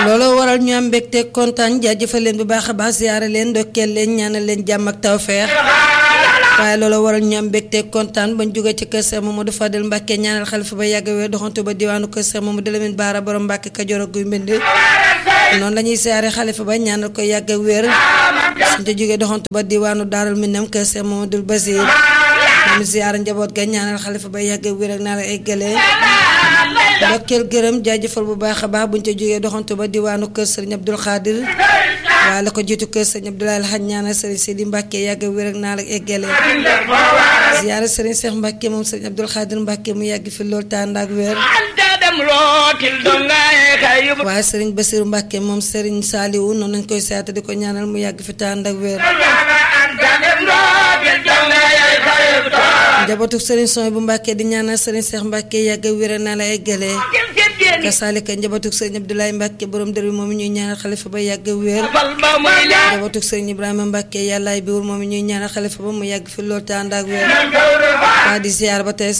looloo waral ñu am mbégte kontaan jaajëfal leen bu baax a baax ziyaare leen ndokkeel leen ñaanal leen jàmm ak tawfeex waaye looloo waral ñu am mbégte kontaan bañ jóge ci kër Cheikh Mamadou Fadel Mbacke ñaanal xalifa ba yàgg wér doxantu ba diwaanu kër Cheikh Mamadou Lamine Baara borom Mbacke Kajoor ak Guy Mbind noonu la ñuy siyaare xalifa ba ñaanal ko yàgg wér suñ te jógee doxantu ba diwaanu Daarul Minam kër Cheikh Mamadou Basir moom siyaare njaboot ga ñaanal xalifa ba yàgg wér ak naa la ay gëlee ndokkeel gërëm jaajëfal bu baax a baax buñ ca jógee doxantu ba diwaanu kër Serigne Abdoul Khadir waaye la ko jiitu kër Serigne Abdoulaye Alhaj ñaanal Serigne Sidi Mbacke yàgg wér ak naa la eggale ziyaara Serigne Cheikh Mbacke moom Serigne Abdoul Khadir Mbacke mu yàgg fi loolu tànd ak wér waaye Serigne Bassirou Mbacke moom Serigne Saliou noonu nañ koy seeta di ko ñaanal mu yàgg fi tànd ak wér njabootu Serigne Soy bu Mbacke di ñaanal Serigne Cheikh Mbacke yàgg wér naa la eggale kasaalika njabootu Serigne Abdoulaye Mbacke borom dër bi moom ñuy ñaanal xalifa ba yàgg wér njabootu Serigne Ibrahima Mbacke yàllaay biwul moom ñuy ñaanal xalifa ba mu yàgg fi loolu tànd ak wér waa di ziar ba tey